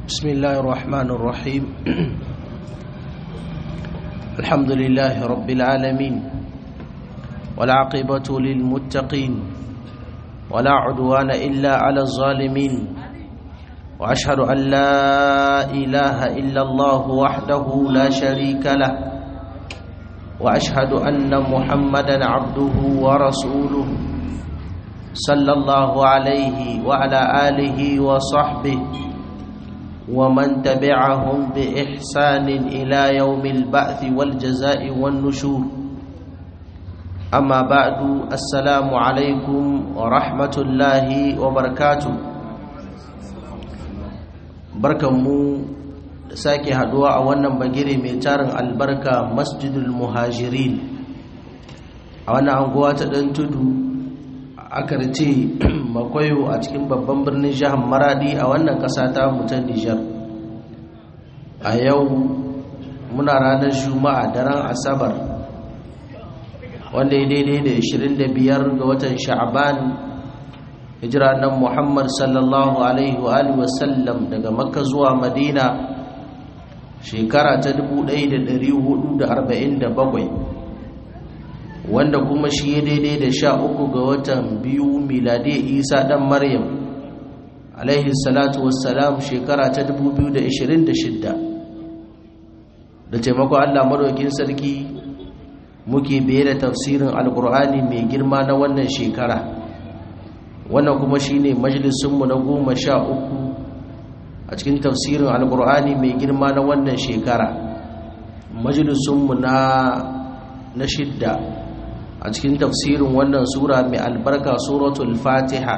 بسم الله الرحمن الرحيم الحمد لله رب العالمين والعاقبة للمتقين ولا عدوان إلا على الظالمين وأشهد أن لا إله إلا الله وحده لا شريك له وأشهد أن محمدا عبده ورسوله صلى الله عليه وعلى آله وصحبه ومن تبعهم بإحسان إلى يوم البعث والجزاء والنشور أما بعد السلام عليكم ورحمة الله وبركاته barkanmu da sake haduwa a wannan bagire mai tarin albarka masjidul muhajirin a wannan anguwa ta ɗan tudu aka ce makwayo a cikin babban birnin jihar maradi a wannan ƙasa ta mutan nijar a yau muna ranar juma'a daren asabar wanda ya daidai da 25 ga watan sha'aban hijira nan muhammad sallallahu alaihi wa alihi wasallam daga makka zuwa madina shekara ta 1447 wanda kuma shi ya daidai da sha uku ga watan biyu miladiyar isa dan maryam alaihi salatu wassalam shekara ta 2026 da taimakon allah madaukin sarki muke biye da tafsirin alkur'ani mai girma na wannan shekara wannan kuma shine majalisunmu na goma sha uku a cikin tafsirin alkur'ani mai girma na wannan shekara majalisunmu na na shidda a cikin tafsirin wannan sura mai albarka suratul fatiha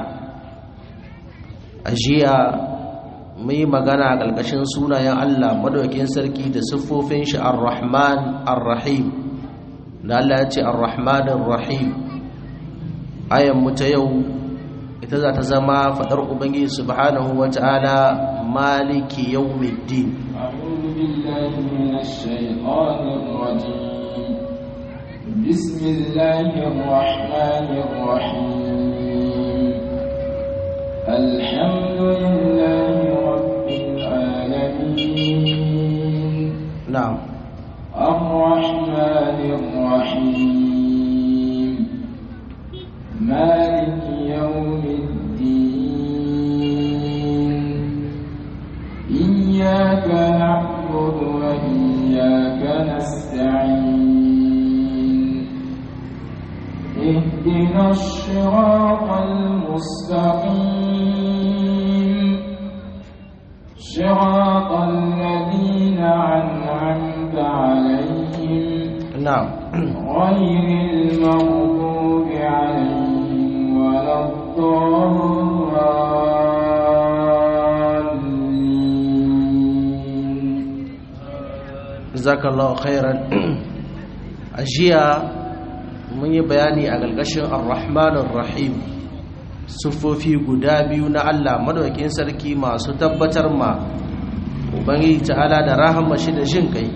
a jiya mai magana a ƙarƙashin sunayen allah madaukin sarki da siffofin shi ar-rahman ar-rahim da allah ya ce ar-rahman ar-rahim ayan mu ta yau ita za ta zama faɗar ubangiji subhanahu wa ta'ala maliki yawmiddin a'udhu billahi minash shaitanir rajim بسم الله الرحمن الرحيم الحمد لله رب العالمين نعم الرحمن الرحيم مالك يوم الدين إياك نعبد وإياك نستعين اهدنا الصراط المستقيم صراط الذين أنعمت عليهم نعم غير المغضوب عليهم ولا الضالين jazakallahu khairan ajiya mun yi bayani a galgashin ar-rahmanir rahim sufofi guda biyu na Allah madaukakin sarki masu tabbatar ma ubangiji ta'ala da rahama shi da jin kai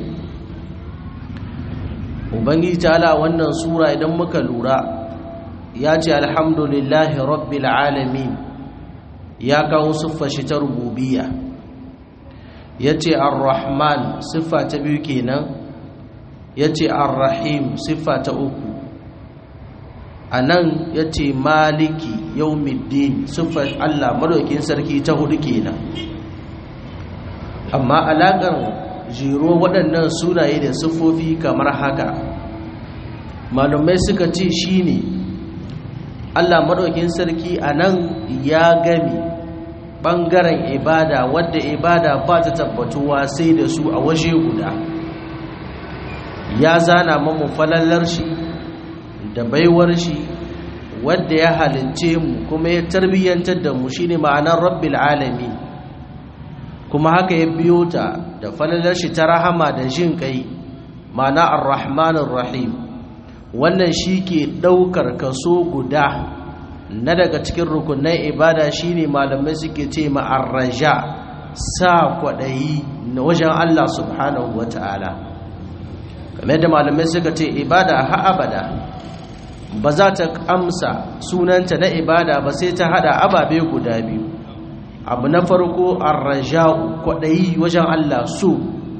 ubangiji ta'ala wannan sura idan muka lura ya ce alhamdulillahi rabbil alamin ya kawo siffar shi ta rububiyya ya ce ar-rahman siffa ta biyu kenan ya ce ar-rahim siffa ta uku a nan ya ce maliki yaumiddin siffar allah madaukin sarki ta hudu kenan amma alaƙar jiro waɗannan sunaye da siffofi kamar haka malumai suka ce shine allah madaukin sarki a nan ya gami ɓangaren ibada wadda ibada ba ta tabbatuwa sai da su a waje guda ya zana mamu falallar shi da baiwar shi wadda ya halince mu kuma ya tarbiyyantar da mu shine ma'anar rabbil alamin kuma haka ya biyo ta da falallar shi ta rahama da jin kai ma'ana ar-rahmanir rahim wannan shi ke ɗaukar kaso guda na daga cikin rukunan ibada shine malamai suke ce ma'arraja sa kwaɗayi na wajen Allah subhanahu wa ta'ala kamar da malamai suka ce ibada ha abada ba za ta amsa sunanta na ibada ba sai ta hada ababe guda biyu abu na farko arraja'u kwaɗayi wajen Allah so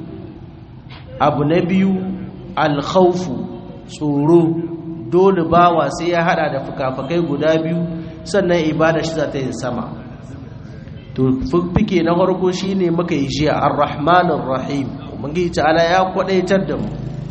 abu na biyu alkhaufu tsoro dole bawa sai ya hada da fukafukai guda biyu sannan ibada shi za ta yi sama to fike na farko shine muka yi jiya arrahmanir rahim ubangiji ta'ala ya kwadaitar da mu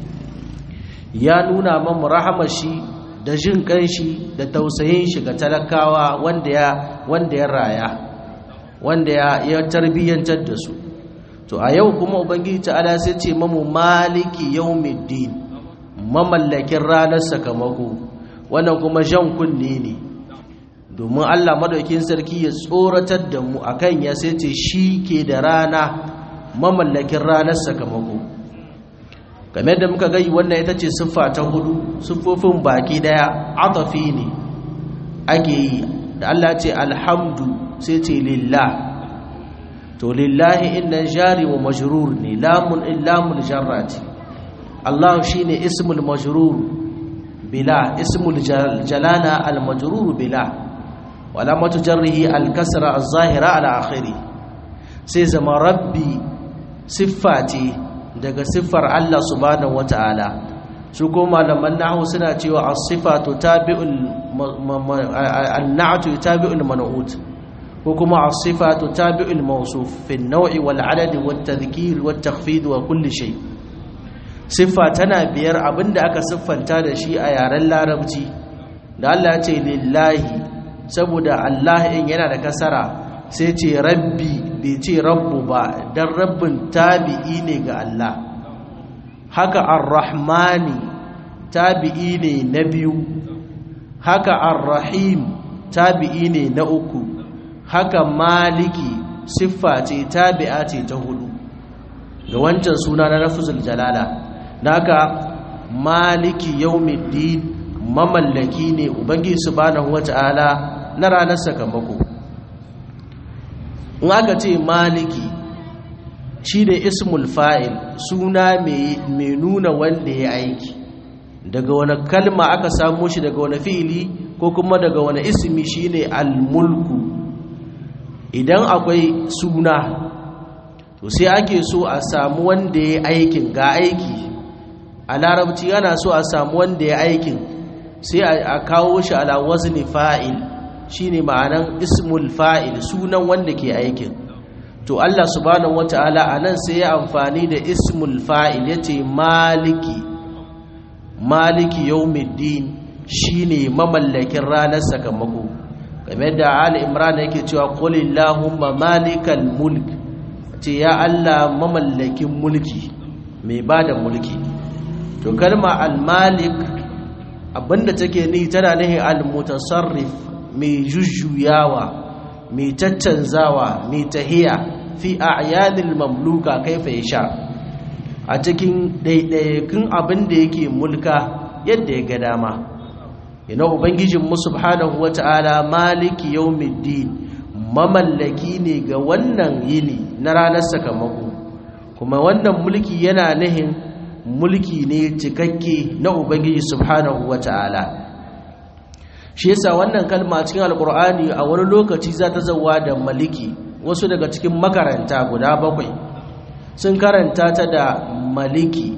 ya nuna mamu rahamar shi da jin kanshi da tausayin shi ga talakawa wanda ya wanda ya raya wanda ya ya tarbiyyantar da su to a yau kuma ubangiji ta'ala sai ce mamu maliki yawmiddin mamallakin ranar sakamako wannan kuma jan kunne ne domin Allah madaukin sarki ya tsoratar da mu akan ya sai ce shi ke da rana mamallakin ranar sakamako game da muka gai wannan ita ce siffa ta hudu siffofin baki daya atafi ne ake yi da Allah ce alhamdu sai ce lillah to lillahi inna jari wa majrur ne lamun illamul jarrati Allah shine ismul majrur bila ismul jalala al majrur bila wala matujarrihi al kasra al zahira ala akhiri sai zama rabbi siffati daga siffar Allah subhanahu wataala su ko malaman nahwu suna cewa as-sifatu tabi'ul an-na'tu tabi'ul man'ut ko kuma as-sifatu tabi'ul mawsuf fi an-naw'i wal 'adad wat tadhkir wat takhfid wa kulli shay siffa tana biyar abinda aka siffanta da shi a yaren larabci da Allah ya ce lillahi saboda Allah in yana da kasara sai ce rabbi bai ce rabbu ba dan rabbin tabi'i ne ga Allah haka ar-rahmani tabi'i ne na biyu haka ar-rahim tabi'i ne na uku haka maliki siffa ce tabi'a ce ta hudu ga wancan suna na lafzul jalala naka maliki yawmiddin mamallaki ne ubangi subhanahu wata'ala na ranar sakamako in aka ce maliki shi da ismul fa'il suna mai nuna wanda ya aiki daga wani kalma aka samu shi daga wani fi'ili ko kuma daga wani ismi shine al-mulku idan akwai suna to sai ake so a samu wanda ya aikin ga aiki a larabci yana so a samu wanda ya aikin sai a kawo shi ala wazni fa'il shine ma'anan ismul fa'il sunan wanda ke aikin to Allah subhanahu wata'ala anan sai ya amfani da ismul fa'il yace maliki maliki yawmiddin shine mamallakin ranar sakamako game da Ali Imran yake cewa qul illahumma malikal mulk ce ya Allah mamallakin mulki mai bada mulki to kalma al-malik abinda take ni tana nihin al-mutasarrif mai jujjuyawa mai caccanzawa mai tahiya fi a'yanil mamluka kaifa yasha a cikin ɗaiɗaikun abin da yake mulka yadda ya ga dama ina ubangijin mu subhanahu wata'ala maliki yawmiddin mamallaki ne ga wannan yini na ranar sakamako kuma wannan mulki yana nihin mulki ne cikakke na ubangiji subhanahu wata'ala shi yasa wannan kalma cikin alkur'ani a wani lokaci za ta zauwa da maliki wasu daga cikin makaranta guda bakwai sun karanta ta da maliki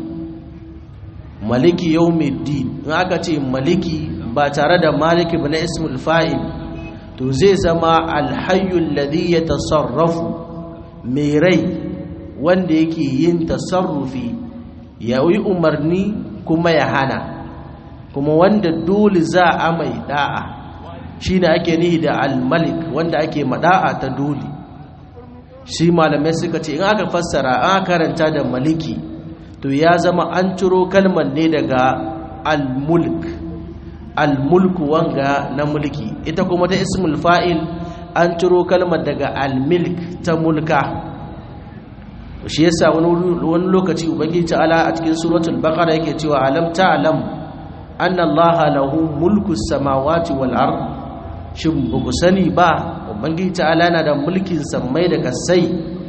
maliki yawmiddin in aka ce maliki ba tare da maliki ba na ismul fa'il to zai zama alhayyul ladhi yatasarrafu mai rai wanda yake yin tasarrufi ya yi umarni kuma ya hana kuma wanda dole za a mai da'a shi ne ake nihi da al-malik wanda ake mada'a ta dole shi malamai suka ce in aka fassara an karanta da maliki to ya zama an ciro kalmar ne daga al-mulk al-mulk wanga na mulki ita kuma ta ismul fa'il an ciro kalmar daga al-milk ta mulka shi yasa wani lokaci ubangiji ta'ala a cikin suratul baqara yake cewa alam ta'lam anna allaha lahu mulku samawati wal ard shin ba ku sani ba ubangiji ta'ala yana da mulkin sammai da kasai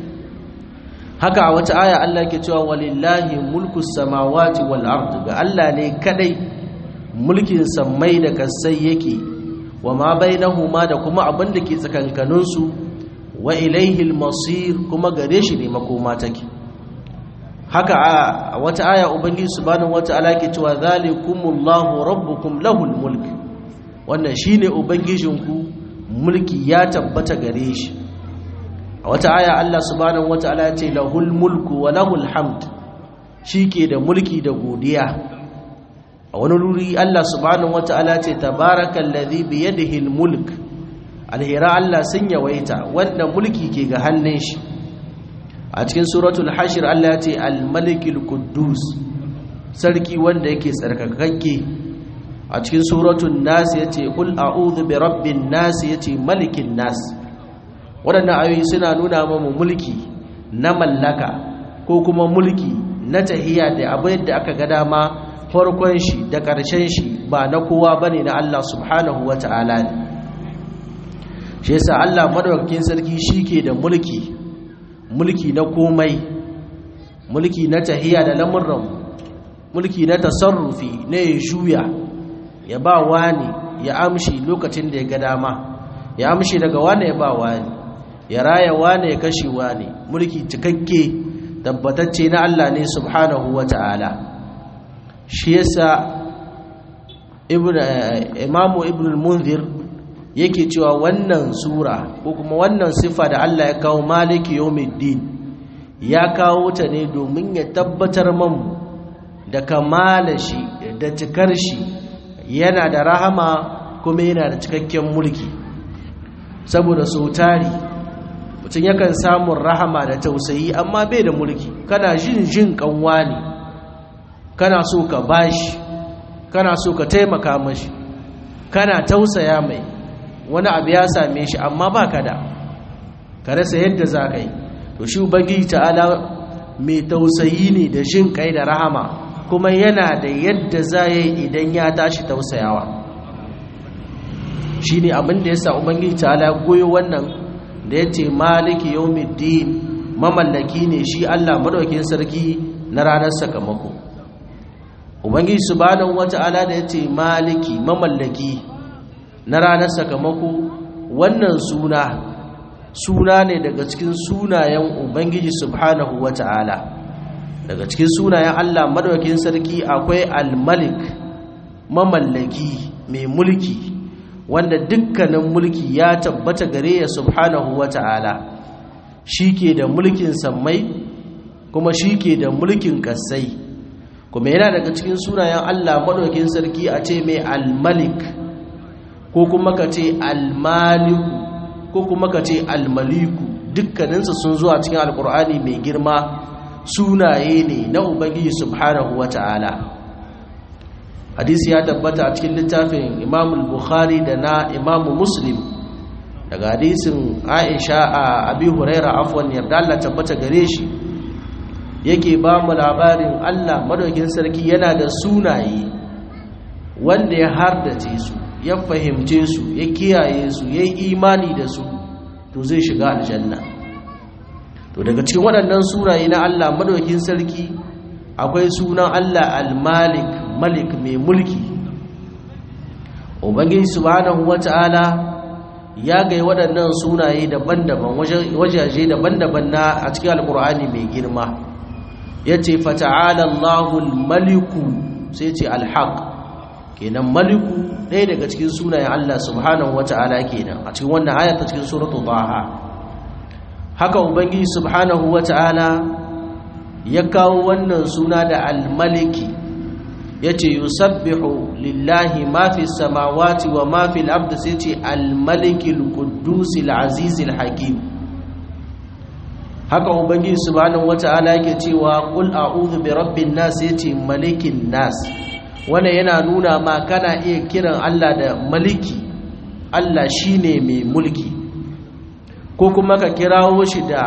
haka a wata aya Allah yake cewa walillahi mulku samawati wal ard ga Allah ne kadai mulkin sammai da kasai yake wa ma bainahuma da kuma abin da ke tsakankanin su wa ilaihi masir kuma gare shi ne makoma take haka a wata aya ubangiji subhanahu wataala ke cewa zalikumullahu rabbukum lahul mulk wannan shine ubangijinku mulki ya tabbata gare shi a wata aya Allah subhanahu wataala ya ce lahul mulku wa lahul hamd shike da mulki da godiya a wani ruri Allah subhanahu wataala ce tabarakallazi bi yadihi almulk alhira Allah sun yawaita wanda mulki ke ga hannun shi a cikin suratul hashir Allah ya ce al-malikul quddus sarki wanda yake tsarkakakke a cikin suratul nas ya ce qul a'udhu bi rabbin nas ya ce malikin nas waɗannan ayoyi suna nuna mamu mulki na mallaka ko kuma mulki na tahiya da abu yadda aka ga dama farkon shi da ƙarshen shi ba na kowa bane na Allah subhanahu wata'ala ne shi yasa Allah madaukakin sarki shike da mulki mulki na komai mulki na tahiya da lamurran mulki na tasarrufi na ya juya ya ba wani ya amshi lokacin da ya ga dama ya amshi daga wani ya ba wani ya raya wani ya kashe wani mulki cikakke tabbatacce na Allah ne subhanahu wa ta'ala shi yasa imamu ibn al-munzir yake cewa wannan sura ko kuma wannan sifa da Allah ya kawo maliki yawmiddin ya kawo ta ne domin ya tabbatar mamu da kamala shi da cikar shi yana da rahama kuma yana da cikakken mulki saboda sau tari mutum yakan samun rahama da tausayi amma bai da mulki kana jin jin kanwa ne kana so ka bashi kana so ka taimaka mashi kana tausaya mai wani abu ya same shi amma ba ka da ka rasa yadda za ka yi to shi ubangiji ta'ala mai tausayi ne da jin kai da rahama kuma yana da yadda za ya yi idan ya tashi tausayawa shi ne abin da ya sa ubangiji ta'ala goyo wannan da ya ce maliki yawmiddin mamallaki ne shi allah madaukin sarki na ranar sakamako ubangiji subhanahu wata'ala da ya ce maliki mamallaki na ranar sakamako wannan suna suna ne daga cikin sunayen ubangiji subhanahu wata'ala daga cikin sunayen Allah madaukakin sarki akwai al-malik mamallaki mai mulki wanda dukkanin mulki ya tabbata gare ya subhanahu wata'ala shike da mulkin sammai kuma shike da mulkin kasai kuma yana daga cikin sunayen Allah madaukakin sarki a ce mai al-malik ko kuma ka ce almaliku ko kuma ka ce almaliku dukkaninsu sun zuwa cikin alkur'ani mai girma sunaye ne na ubangiji subhanahu wa ta'ala hadisi ya tabbata a cikin littafin imamul bukhari da na imamu muslim daga hadisin aisha a abi huraira afwan yarda Allah tabbata gare shi yake ba mu labarin Allah madaukin sarki yana da sunaye wanda ya hardace su ya fahimce su ya kiyaye su ya yi imani da su to zai shiga aljanna to daga cikin waɗannan suraye na Allah madaukin sarki akwai sunan Allah al-Malik Malik mai mulki Ubangiji subhanahu wata'ala ya gai waɗannan sunaye daban-daban wajaje daban-daban na a cikin alkur'ani mai girma yace fata'ala Allahul maliku sai ce al-haq kenan maliku ɗaya daga cikin sunayen Allah subhanahu wata'ala kenan a cikin wannan aya ta cikin suratul taha haka ubangiji subhanahu wata'ala ya kawo wannan suna da al-maliki yace yusabbihu lillahi ma fi samawati wa ma fi al-ard sai ce al-maliki al-quddus al-aziz al-hakim haka ubangiji subhanahu wata'ala yake cewa qul a'udhu bi rabbin nas yace malikin nas wanda yana nuna ma kana iya kiran Allah da maliki Allah shine mai mulki ko kuma ka kirawo shi da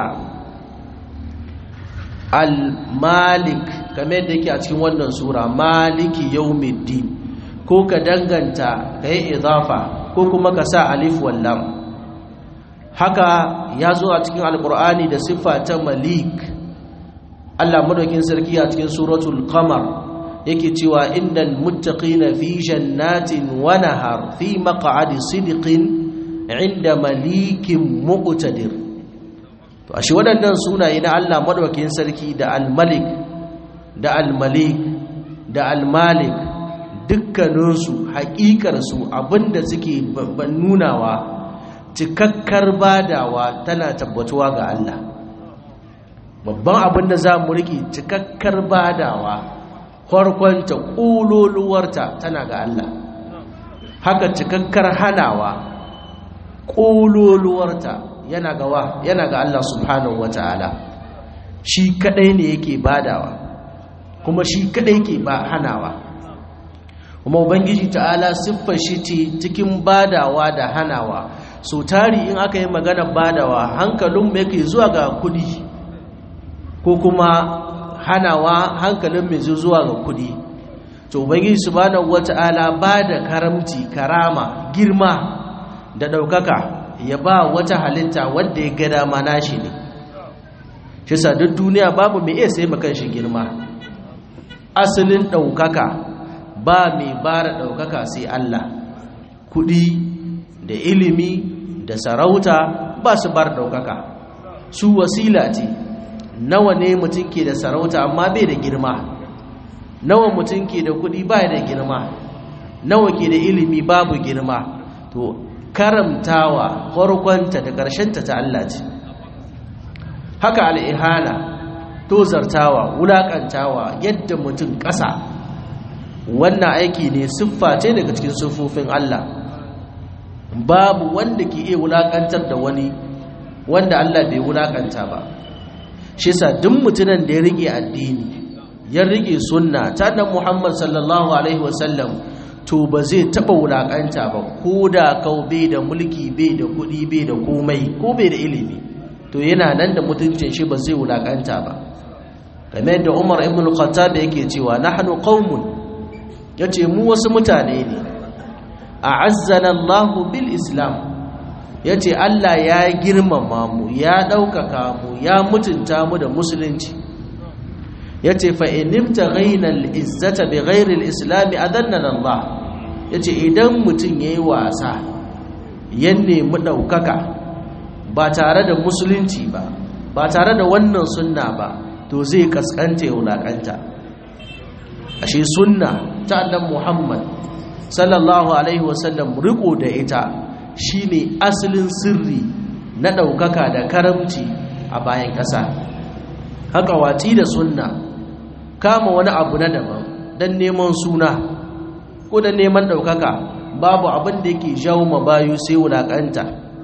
al-malik kamar da yake a cikin wannan sura maliki yawmiddin ko ka danganta ka yi idafa ko kuma ka sa alif wallam haka ya zo a cikin alkur'ani da siffa ta malik Allah madaukin sarki a cikin suratul qamar yake cewa innal muttaqina fi jannatin wa nahar fi maq'adi sidqin inda malikin muqtadir to ashe waɗannan sunaye na Allah madaukakin sarki da al-malik da al-malik da al-malik dukkaninsu haƙiƙarsu abinda suke nunawa cikakkar badawa tana tabbatuwa ga Allah babban abin da za mu riƙe cikakkar badawa farkonta ƙololuwarta tana ga Allah haka cikakkar hanawa ƙololuwarta yana ga wa yana ga Allah subhanahu wata'ala shi kadai ne yake badawa kuma shi kadai ke ba hanawa kuma ubangiji ta'ala siffar shi ce cikin badawa da hanawa so tari in aka yi magana badawa hankalin mai yake zuwa ga kudi ko kuma hanawa hankalin mai zuwa ga kudi to ubangiji subhanahu wata'ala ba da karamci karama girma da daukaka ya ba wata halitta wanda ya ga dama nashi ne shi sa duk duniya babu mai iya sai makan shi girma asalin daukaka ba mai bara daukaka sai Allah kudi da ilimi da sarauta ba su bar daukaka su wasila ce nawa ne mutum ke da sarauta amma bai da girma nawa mutum ke da kudi ba da girma nawa ke da ilimi babu girma to karamtawa farkonta da ƙarshenta ta Allah ce haka al'ihana tozartawa wulaƙantawa yadda mutum ƙasa wannan aiki ne siffa ce daga cikin siffofin Allah babu wanda ke iya wulaƙantar da wani wanda Allah bai wulaƙanta ba shi sa duk mutumin da ya rike addini ya rike sunna ta nan Muhammad sallallahu alaihi wasallam to ba zai taba wulakanta ba ko da kau bai da mulki bai da kudi bai da komai ko bai da ilimi to yana nan da mutuncin shi ba zai wulakanta ba game da Umar ibn al-Khattab yake cewa nahnu qaumun yace mu wasu mutane ne a'azzana Allah bil Islam yace Allah ya girmama mu ya daukaka mu ya mutunta mu da musulunci yace fa inimta ghayna al-izzata bi ghayri al-islam adannana Allah yace idan mutun yayi wasa ya nemi daukaka ba tare da musulunci ba ba tare da wannan sunna ba to zai kaskanta wulakanta ashe sunna ta annabi Muhammad sallallahu alaihi wasallam riko da ita shine asalin sirri na daukaka da karamci a bayan ƙasa haka wati da sunna kama wani abu na daban don neman suna ko da neman ɗaukaka babu abin da yake jawo mabayu sai wulaƙanta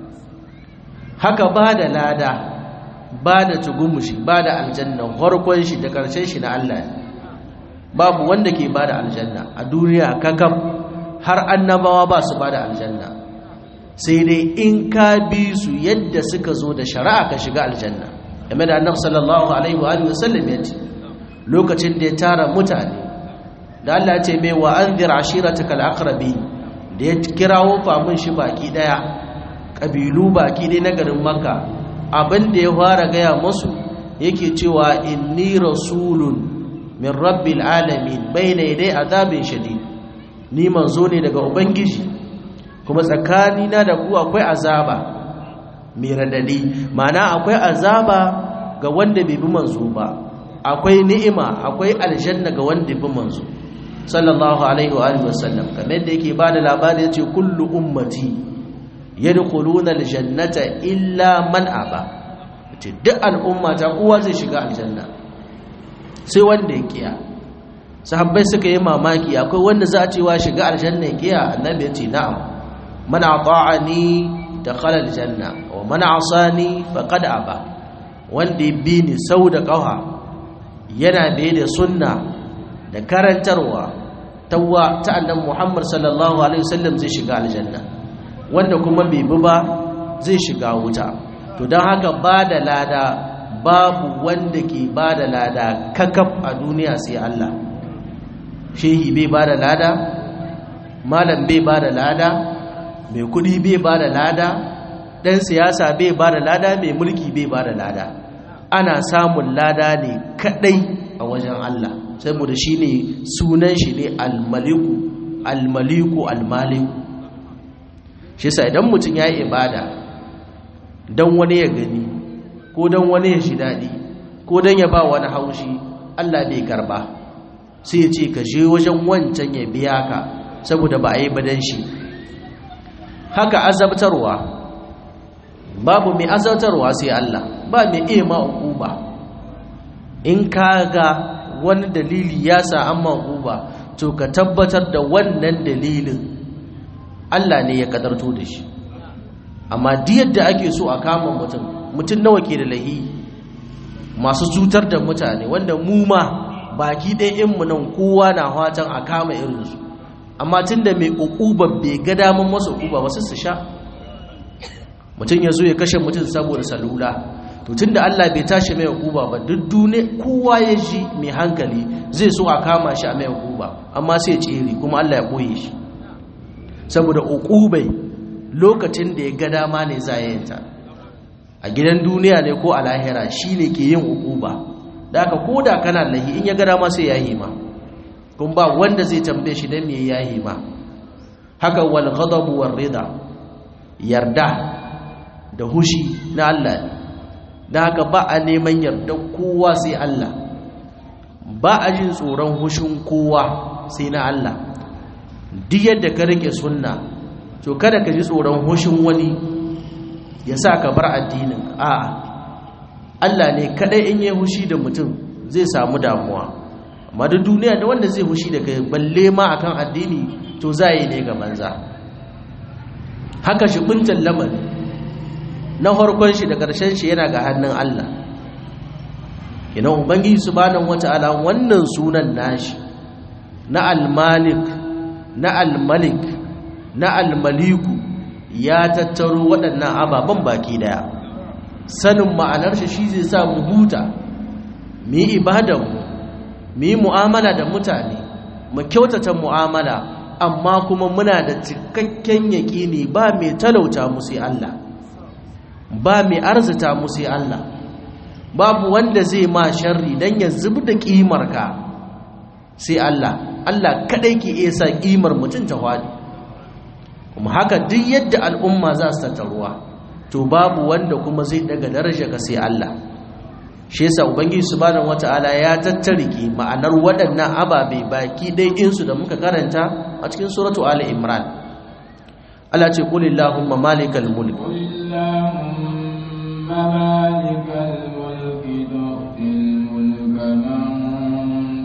haka ba da lada ba da tugumushi ba da aljanna harkon shi da ƙarshen shi na Allah babu wanda ke ba da aljanna a duniya kakam har annabawa ba su ba da aljanna sai dai in ka bi su yadda suka zo da shari'a ka shiga aljanna game da annabi sallallahu alaihi wa sallam ya ce lokacin da ya tara mutane da Allah ce mai wa an zira ashiratakal aqrabi da ya kirawo famun shi baki daya kabilu baki dai na garin makka abin da ya fara gaya musu yake cewa inni rasulun min rabbil alamin bayna yaday azabin shadid ni manzo ne daga ubangiji kuma tsakanina da ku akwai azaba mai radadi ma'ana akwai azaba ga wanda bai bi manzo ba akwai ni'ima akwai aljanna ga wanda bi manzo sallallahu alaihi wa alihi wasallam kamar yadda yake bada labari yace kullu ummati yadkhuluna aljannata illa man aba yace duk al'umma ta kowa zai shiga aljanna sai wanda ya kiya sahabbai suka yi mamaki akwai wanda za a ce wa shiga aljanna ya kiya annabi yace na'am man ata'ani dakhala aljanna wa man asani faqad aba wanda ya bi ni sau da ƙawa yana bai da sunna da karantarwa tawwa ta annan muhammad sallallahu alaihi wasallam zai shiga aljanna wanda kuma bai bi ba zai shiga wuta to don haka ba da lada babu wanda ke ba da lada kakaf a duniya sai allah shehi bai ba da lada malam bai ba da lada mai kudi bai ba da lada ɗan siyasa bai ba da lada mai mulki bai ba da lada ana samun lada ne kadai a wajen Allah saboda shi ne sunan shi ne almaliku almaliku almaliku shi sa idan mutum ya yi ibada don wani ya gani ko don wani ya shi daɗi ko don ya ba wani haushi Allah bai karba sai ya ce ka je wajen wancan ya biya ka saboda ba a yi badan shi haka azabtarwa babu mai azabtarwa sai Allah ba mai iya ma ba in ka ga wani dalili ya sa an ma ba to ka tabbatar da wannan dalilin Allah ne ya kadarto da shi amma diyar da ake so a kama mutum mutum nawa ke da lahi masu cutar da mutane wanda mu ma baki ɗaya mu nan kowa na fatan a kama irinsu amma tun da mai ƙuƙuban bai ga damun masu ƙuba wasu su sha mutum ya zo ya kashe mutum saboda salula to tun da allah bai tashi mai ƙuba ba duk dune kowa ya ji mai hankali zai so a kama shi a mai ƙuba amma sai tsere kuma allah ya ɓoye shi saboda ƙuƙubai lokacin da ya ga dama ne za ta a gidan duniya ne ko a lahira shi ne ke yin uquba da aka koda kana lahi in ya gada ma sai ya yi ma kun ba wanda zai tambaye shi dan me ya yi ma haka wal ghadabu war rida yarda da hushi na Allah da haka ba a neman yarda kowa sai Allah ba a jin tsoron hushin kowa sai na Allah duk yadda ka rike sunna to kada ka ji tsoron hushin wani ya sa ka bar addinin a'a Allah ne kadai in yi hushi da mutum zai samu damuwa amma da duniya da wanda zai hushi da kai balle ma akan addini to za yi ne ga banza haka shi kuntan lamari na harkon shi da ƙarshen shi yana ga hannun Allah ina ubangiji subhanahu wata'ala wannan sunan nashi na al-malik na al-malik na al-maliku ya tattaro waɗannan ababen baki daya sanin ma'anar shi shi zai sa mu huta mu yi ibadanmu mu yi mu'amala da mutane mu kyautata mu'amala amma kuma muna da cikakken yaƙini ba mai talauta mu sai Allah ba mai arzita mu sai Allah babu wanda zai ma sharri dan ya zub da ƙimarka sai Allah Allah kadai ke iya sa ƙimar mutum ta hwadi kuma haka duk yadda al'umma za su tattaruwa to babu wanda kuma zai daga daraja ga sai Allah shi yasa ubangiji subhanahu wataala ya tattarike ma'anar waɗannan ababe baki dai insu da muka karanta a cikin suratu ali imran Allah ce qul illahumma malikal mulk قل اللهم مالك الملك تؤتي الملك من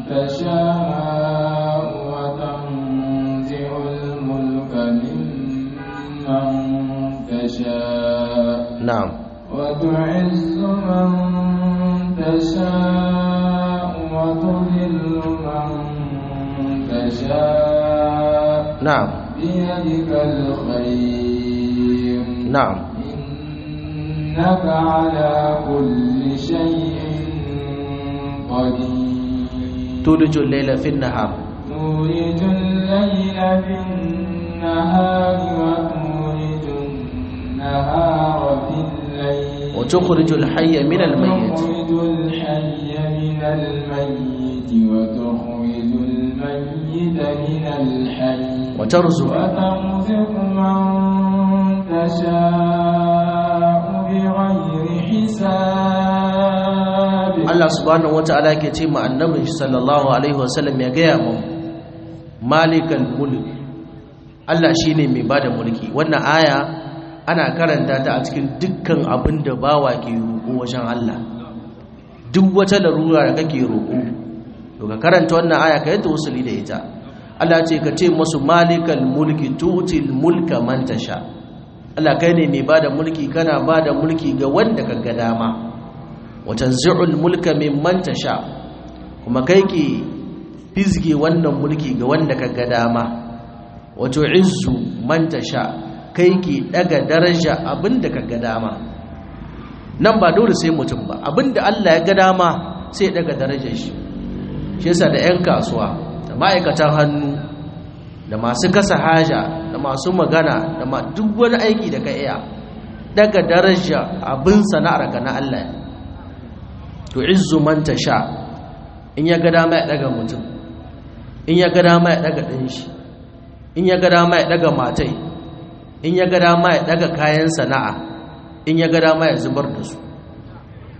تشاء وتنزع الملك ممن تشاء na'am وتعز من تشاء وتذل من تشاء na'am بيدك الخير na'am إنك على كل شيء قدير tulijul layla fin nahar تولج الليل في النهار وتولج النهار في الليل wa tukhrijul hayya minal mayyit وتخرج الحي من الميت وتخرج الميت من الحي wa tarzuq وترزق من تشاء بغير حساب Allah subhanahu wata'ala ke ce ma annabin shi sallallahu alaihi wasallam ya gaya mu malikal mulk Allah shine mai bada mulki wannan aya ana karanta ta a cikin dukkan abin da bawa ke roƙo wajen Allah duk wata larura da kake roƙo to ka karanta wannan aya ka yi tawassuli da ita Allah ce ka ce musu malikal mulki tutil mulka man tasha Allah kai ne mai bada mulki kana bada mulki ga wanda ka ga dama watanzi'ul mulka mimman tasha kuma kai ke fizge wannan mulki ga wanda ka ga dama wato izzu man tasha kai ke daga daraja abinda ka ga dama nan ba dole sai mutum ba abinda Allah ya ga dama sai daga darajar shi shi yasa da 'yan kasuwa da ma'aikatan hannu da masu kasa haja da masu magana da ma duk wani aiki da ka iya daga daraja abin sana'ar ka na Allah ne to izzu man tasha in ya ga dama ya daga mutum in ya ga dama ya daga ɗin shi in ya ga dama ya daga matai in ya ga dama ya daga kayan sana'a in ya ga dama ya zubar da su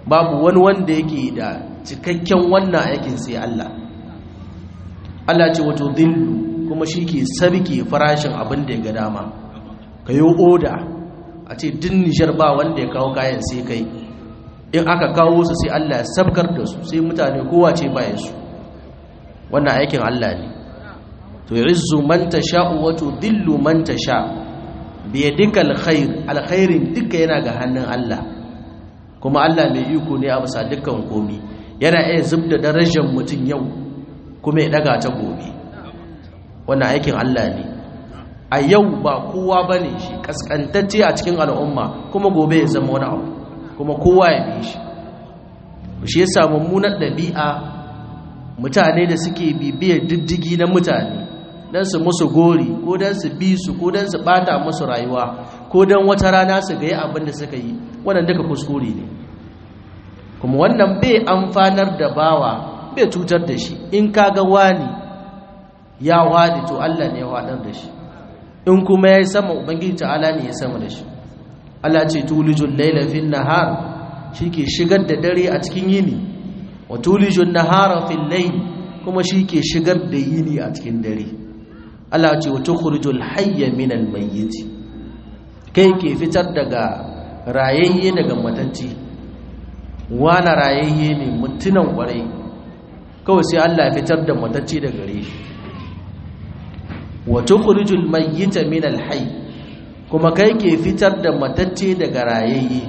babu wani wanda yake da cikakken wannan aikin sai Allah Allah ce wato dillu kuma shi ke sarki farashin abin da ya ga dama ka yi oda a ce din nijar ba wanda ya kawo kayan sai kai in aka kawo su sai Allah ya sabkar da su sai mutane kowa ce bayan su wannan aikin Allah ne to yuzzu man tasha'u wa tudillu man tasha bi yadika alkhair alkhairin duka yana ga hannun Allah kuma Allah mai iko ne a bisa dukkan komi yana iya zubda darajar mutum yau kuma ya daga ta gobe wannan aikin Allah ne a yau ba kowa bane shi kaskantacce a cikin al'umma kuma gobe ya zama wani abu kuma kowa ya bi shi shi yasa mummunar ɗabi'a mutane da suke bibiyar diddigi na mutane don su musu gori ko don su bi su ko don su bata musu rayuwa ko don wata rana su ga yi abin da suka yi wannan duka kuskure ne kuma wannan bai amfanar da bawa bai cutar da shi in kaga wani ya wadi to Allah ne ya wadar da shi in kuma ya yi sama ubangiji ta'ala ne ya sama da shi Allah ce tulijul laila fil nahar shike shigar da dare a cikin yini wa tulijul nahara fil layl kuma shike shigar da yini a cikin dare Allah ce wa tukhrijul hayya minal mayyit kai ke fitar daga rayayye daga matacce wani rayayye ne mutunan kwarai kawai sai Allah ya fitar da matacce daga gare shi wa tukhrijul mayyita minal hayy kuma kai ke fitar da matacce daga rayayye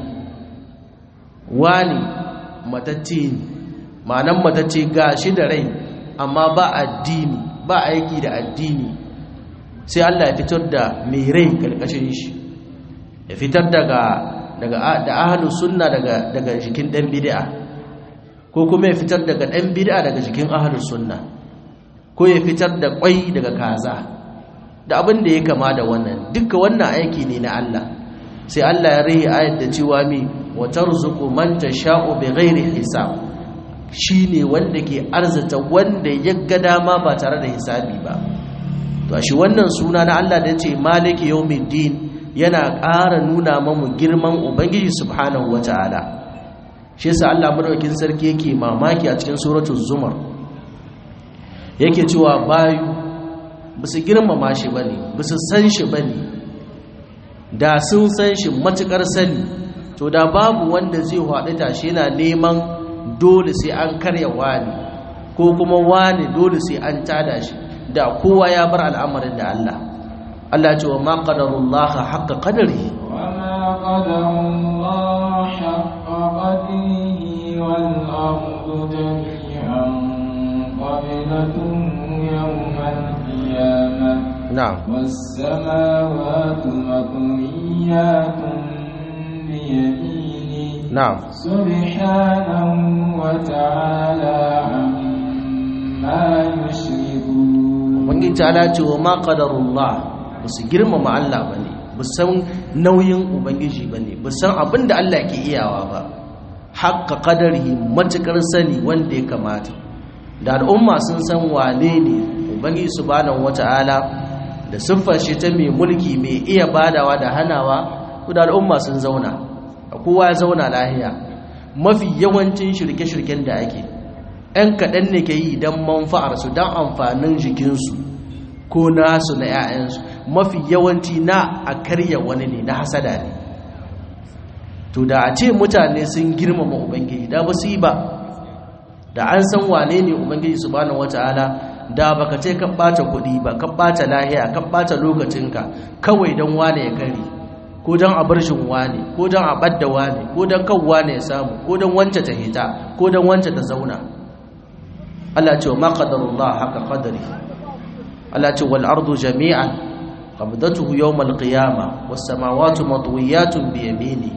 wani matacce ne ma'anan matacce ga shi da rai amma ba addini ba aiki da addini sai Allah ya fitar da mai rai karkashin shi ya fitar daga daga da ahlus sunna daga daga jikin dan bid'a ko kuma ya fitar daga dan bid'a daga jikin ahlus sunna ko ya fitar da kwai daga kaza da abin da ya kama da wannan duka wannan aiki ne na Allah sai Allah ya rihi ayat da cewa mi wa tarzuqu man tasha'u bighairi hisab shine wanda ke arzata wanda ya ga dama ba tare da hisabi ba to shi wannan suna na Allah da yace maliki yawmiddin yana ƙara nuna mamu girman ubangiji subhanahu wataala shi yasa Allah madaukakin sarki yake mamaki a cikin suratul zumar yake cewa bayu ba su girmama shi ba ne ba su san shi ba ne da sun san shi matuƙar sani to da babu wanda zai haɗu tashi yana neman dole sai an karya wani ko kuma wani dole sai an tada shi da kowa ya bar al'amarin da Allah Allah ce wa ma qadarullah haqqa qadari wa ma qadarullah haqqa qadrihi wal ardu jami'an qabilatuhu yawmal القيامة نعم والسماوات مطويات بيمينه نعم سبحانه وتعالى عما يشركون ubangiji ta ce wa ma qadarullah ba su girmama Allah bane ba san nauyin ubangiji bane ba san abin da Allah ke iyawa ba haqqa qadarihi matukar sani wanda ya kamata da al'umma sun san wane ne ubangiji subhanahu wata'ala da siffar shi ta mai mulki mai iya badawa da hanawa da al'umma sun zauna kowa ya zauna lahiya mafi yawancin shirke-shirken da ake ‘yan kaɗan ne ke yi don manfa'arsu don amfanin jikinsu ko nasu na ‘ya'yansu mafi yawanci na a karya wani ne na hasada ne to da a ce mutane sun girmama ubangiji da ba su yi ba da an san wane ne ubangiji subhanahu wata'ala da baka ce ka bata kuɗi ba ka bata lahiya ka bata lokacinka kawai don wane ya kare ko don a bar shin wane ko don a ɓadda wane ko don kan wane ya samu ko don wance ta hita ko don wance ta zauna Allah ce wa ma qadarullah haka qadari Allah ce wal ardu jami'an qabdatuhu yawm al qiyamah was samawati matwiyatun bi yamini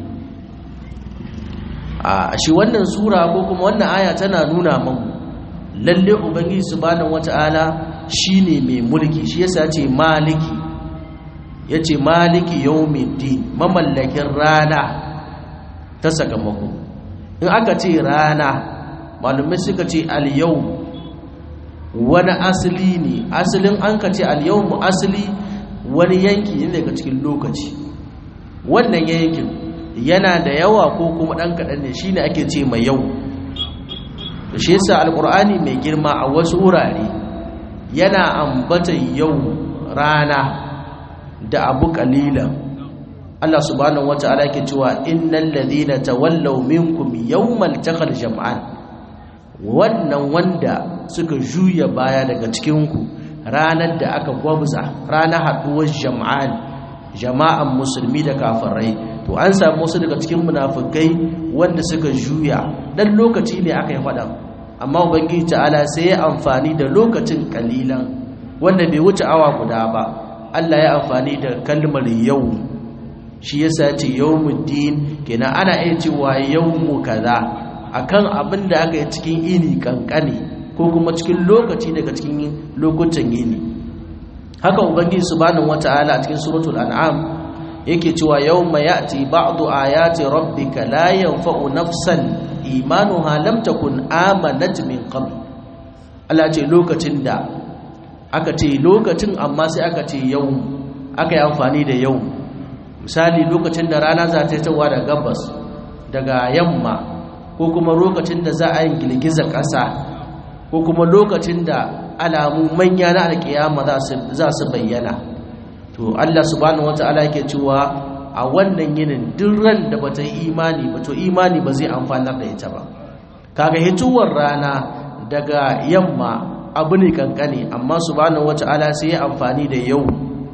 a shi wannan sura ko kuma wannan aya tana nuna mamu lalle ubangiji subhanahu wata'ala shine mai mulki shi yasa ce maliki yace maliki yawmiddin mamallakin rana ta sakamako in aka ce rana malumai suka ce al-yawm wani asali ne asalin an ka ce al-yawm asali wani yanki ne daga cikin lokaci wannan yankin yana da yawa ko kuma ɗan kaɗan ne shine ake ce mai yau da shi yasa alƙur'ani mai girma a wasu wurare yana ambata yau rana da abu ƙalilan Allah subhanahu wata'ala ke cewa innal ladhina tawallaw minkum yawmal taqal jam'an wannan wanda suka juya baya daga cikin ku ranar da aka gwabza ranar haduwar jam'an jama'an musulmi da kafirai to an samu wasu daga cikin munafikai wanda suka juya dan lokaci ne aka yi faɗa amma ubangiji ta'ala sai ya amfani da lokacin kalilan wanda bai wuce awa guda ba Allah ya amfani da kalmar yau shi yasa ce yawmuddin kenan ana iya cewa yawmu kaza akan abin da aka yi cikin ini kankane ko kuma cikin lokaci daga cikin lokutan yini haka ubangiji subhanahu wataala a cikin suratul an'am yake cewa yawma ya'ti ba'du ayati rabbika la yanfa'u nafsan imanuha lam takun amanat min qabl Allah ce lokacin da aka ce lokacin amma sai aka ce yau aka yi amfani da yau misali lokacin da rana za ta yi tawa da gabas daga yamma ko kuma lokacin da za a yi girgizar ƙasa ko kuma lokacin da alamu manya na alƙiyama za su bayyana to Allah subhanahu wata'ala yake cewa a wannan yinin duk ran da bata yi imani ba to imani ba zai amfanar da ita ba kaga hituwar rana daga yamma abu ne kankane amma subhanahu wata'ala sai ya amfani da yau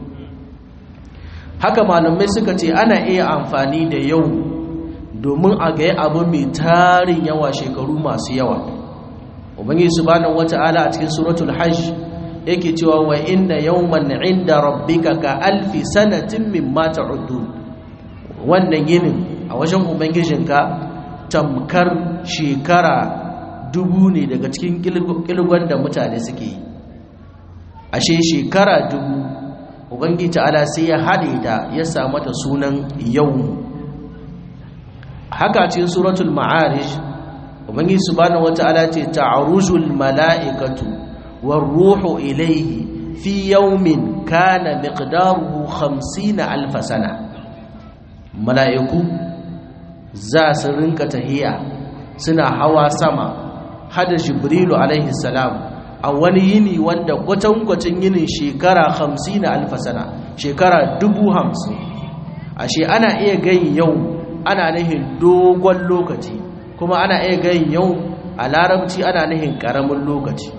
haka malamai suka ce ana iya amfani da yau domin a ga abu mai tarin yawa shekaru masu yawa ubangiji subhanahu wata'ala a cikin suratul hajj yake cewa wa inna yawman inda rabbika ka alfi sanatin mimma ta'udun wannan yinin a wajen ubangijinka tamkar shekara dubu ne daga cikin kilgon da mutane suke yi ashe shekara dubu ubangiji ta'ala sai ya haɗe ta ya samu ta sunan yau haka cikin suratul ma'arish ubangiji subhanahu wata'ala ce ta'arujul mala'ikatu war ruhu ilayhi fi yawmin kana miqdaruhu 50 alf sana mala'iku za su rinka tahiya suna hawa sama hada jibrilu alaihi salam a wani yini wanda kwatankwacin yinin shekara hamsin na alfasana shekara dubu hamsin ashe ana iya gayin yau ana nihin dogon lokaci kuma ana iya gayin yau a larabci ana nihin karamin lokaci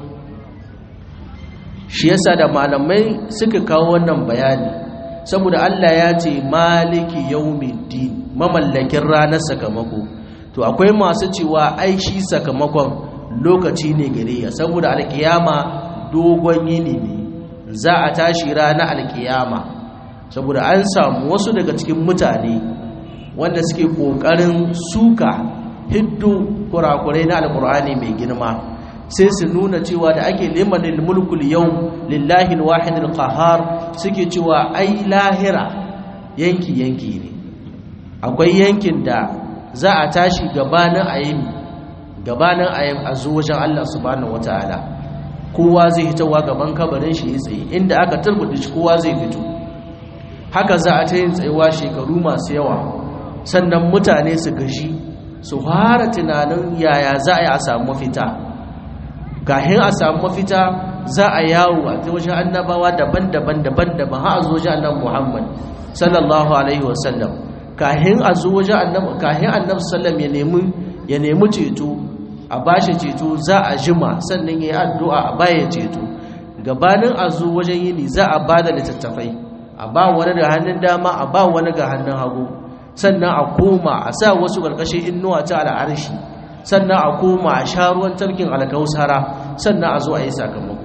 shi yasa da malamai suka kawo wannan bayani saboda Allah ya ce maliki yaumiddin mamallakin ranar sakamako to akwai masu cewa ai shi sakamakon lokaci ne gare ya saboda alkiyama dogon yini ne za a tashi ranar alkiyama saboda an samu wasu daga cikin mutane wanda suke kokarin suka hiddu kurakurai na alkur'ani mai girma sai su nuna cewa da ake limanin mulkul yau lillahi alwahidul qahar suke cewa ai lahira yanki yanki ne akwai yankin da za a tashi gabanin ayin gabanin ayin a zo wajen Allah subhanahu wataala kowa zai hitowa gaban kabarin shi ya tsaye inda aka turbuɗe shi kowa zai fito haka za a ta yin tsayuwa shekaru masu yawa sannan mutane su gashi su fara tunanin yaya za a yi a samu mafita kahin a samu mafita za a yawo a ta wajen annabawa daban-daban daban-daban har a zo wajen annabi Muhammad sallallahu alaihi wasallam kahin a zo wajen annabi kahin annabi sallam ya nemi ya nemi ceto a bashi ceto za a jima sannan yayi addu'a a baya ceto gabanin a zo wajen yini za a bada littattafai a ba wani da hannun dama a ba wani ga hannun hagu sannan a koma a sa wasu karkashin innuwa ta al'arshi sannan a koma a sha ruwan tarkin alkausara sannan a zo a yi sakamako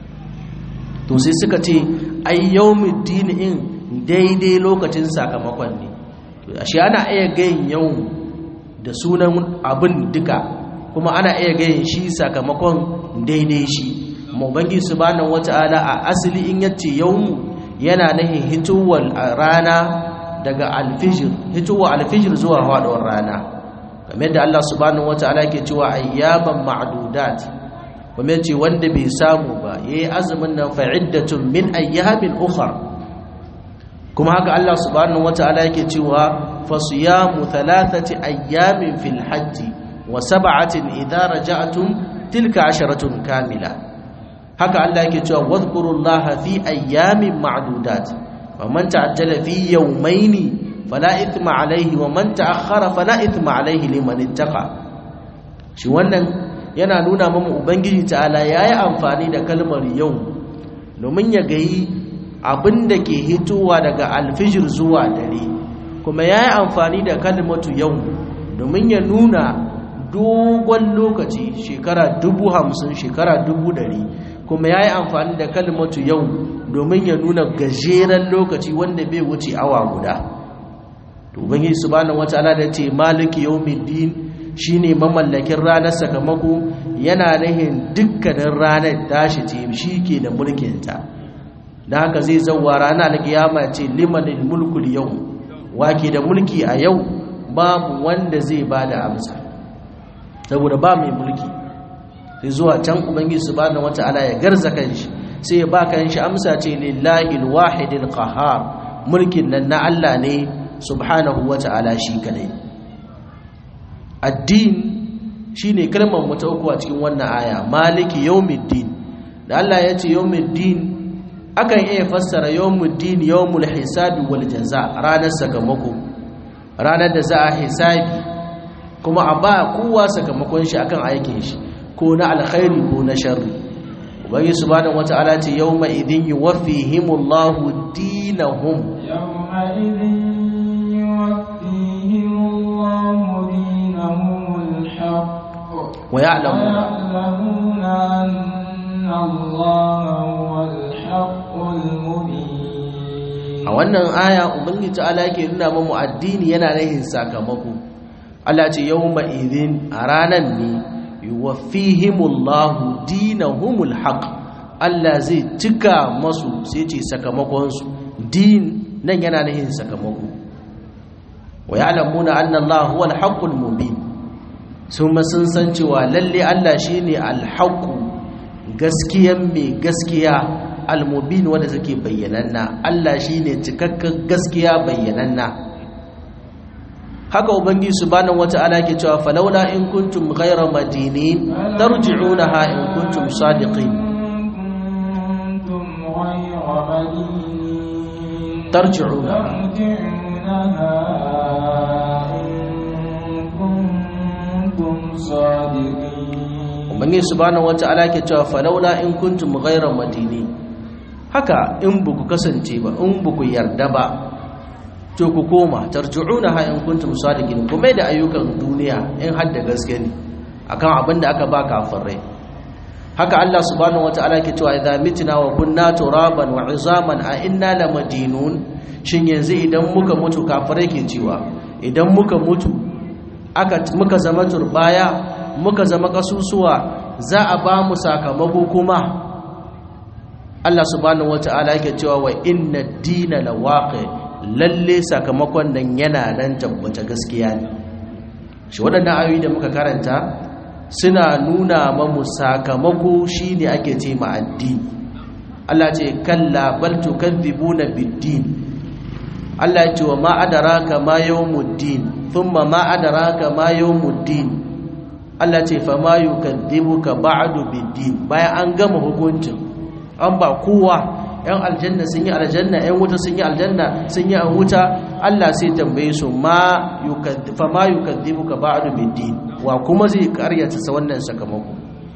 to sai suka ce ai yawmiddin in daidai lokacin sakamakon ne ashe ana iya gayin yau da sunan abin duka kuma ana iya gayin shi sakamakon daidai shi mabangi subhanahu wata'ala a asali in yace yawmu yana nahin hitowar rana daga alfijir hitowar alfijir zuwa faɗuwar rana kamar da Allah subhanahu wata'ala ke cewa ayyaban ma'dudat kuma yace wanda bai samu ba yayi azumin nan fa'iddatun min ayyamin ukhra kuma haka Allah subhanahu wata'ala yake cewa fasiyamu thalathati ayyamin fil hajji wa sab'atin idza raja'tum tilka asharatun kamila haka Allah yake cewa wadhkurullaha fi ayyamin ma'dudat wa man ta'ajjala fi yawmayni fala ithma alayhi wa man ta'akhkhara fala ithma alayhi liman ittaqa shi wannan yana nuna mamu ubangiji ta'ala yayi amfani da kalmar yau domin ya gayi abinda ke hitowa daga alfijir zuwa dare kuma yayi amfani da kalmatu yau domin ya nuna dogon lokaci shekara dubu hamsin shekara dubu dari kuma ya yi amfani da kalmatu yau domin ya nuna gajeren lokaci wanda bai wuce awa guda ubangiji subhanahu wataala da ce maliki yawmiddin shine mamallakin ranar sakamako yana nahin dukkanin ranar tashi ce shi ke da mulkinta don haka zai zauwa ranar alkiyama ce limanil mulkul yau wake da mulki a yau babu wanda zai ba da amsa saboda ba mai mulki sai zuwa can ubangiji subhanahu wata'ala ya garza kanshi sai ya ba kanshi amsa ce lillahi alwahidil qahhar mulkin nan na Allah ne subhanahu wata'ala shi kadai addin shine kalmar mu ta uku a cikin wannan aya maliki yawmiddin da Allah ya ce yawmiddin akan iya fassara yawmuddin yawmul hisabi wal jaza ranar sakamako ranar da za a hisabi kuma a ba kowa sakamakon shi akan aikin shi ko na alkhairi ko na sharri ubangi subhanahu wata'ala ce yawma idin yuwaffihimullahu dinahum yawma idin yuwaffihimullahu dinahumul haqq wa ya'lamuna ya'lamuna anna Allaha huwal haqqul mubin a wannan aya ubangi ta'ala yake nuna mamu addini yana rahin sakamako Allah ce yawma idin a ranan ne yuwaffihimullahu dinahumul haqq Allah zai cika masu sai ce sakamakon su din nan yana nahin sakamako wa ya'lamuna anna Allah huwal haqqul mubin sun sun san cewa lalle Allah shine al-haqq gaskiyan mai gaskiya al-mubin wanda take bayyananna Allah shine cikakken gaskiya bayyananna haka ubangiji subhanahu wata'ala ke cewa falawla in kuntum ghayra madinin tarji'unaha in kuntum sadiqin kuntum ghayra madinin tarji'una tarji'unaha in kuntum sadiqin ubangiji subhanahu wata'ala ke cewa falawla in kuntum ghayra madinin haka in buku kasance ba in buku yarda ba to ku koma tarji'unaha in kuntum sadiqin kuma da ayyukan duniya in har da gaske ne akan abin da aka ba kafirai haka Allah subhanahu wataala ke cewa idza mitna wa kunna turaban wa izaman a inna lamadinun shin yanzu idan muka mutu kafirai ke cewa idan muka mutu aka muka zama turbaya muka zama kasusuwa za a ba mu sakamako kuma Allah subhanahu wataala yake cewa wa inna ad-dina lawaqi lalle sakamakon nan yana nan tabbata gaskiya ne shi waɗannan ayoyi da muka karanta suna nuna mamu sakamako shine ake ce ma addini Allah ce kalla bal tukadzibuna bid-din Allah ya ce wa ma adraka ma yawmuddin thumma ma adraka ma yawmuddin Allah ce fa ma yukadzibuka ba'du bid-din bayan an gama hukuncin an ba kowa yan aljanna sun yi aljanna yan wuta sun yi aljanna sun yi an wuta Allah sai tambaye su ma fa ma yukadzibuka ba'du bid-din wa kuma zai karyata sa wannan sakamako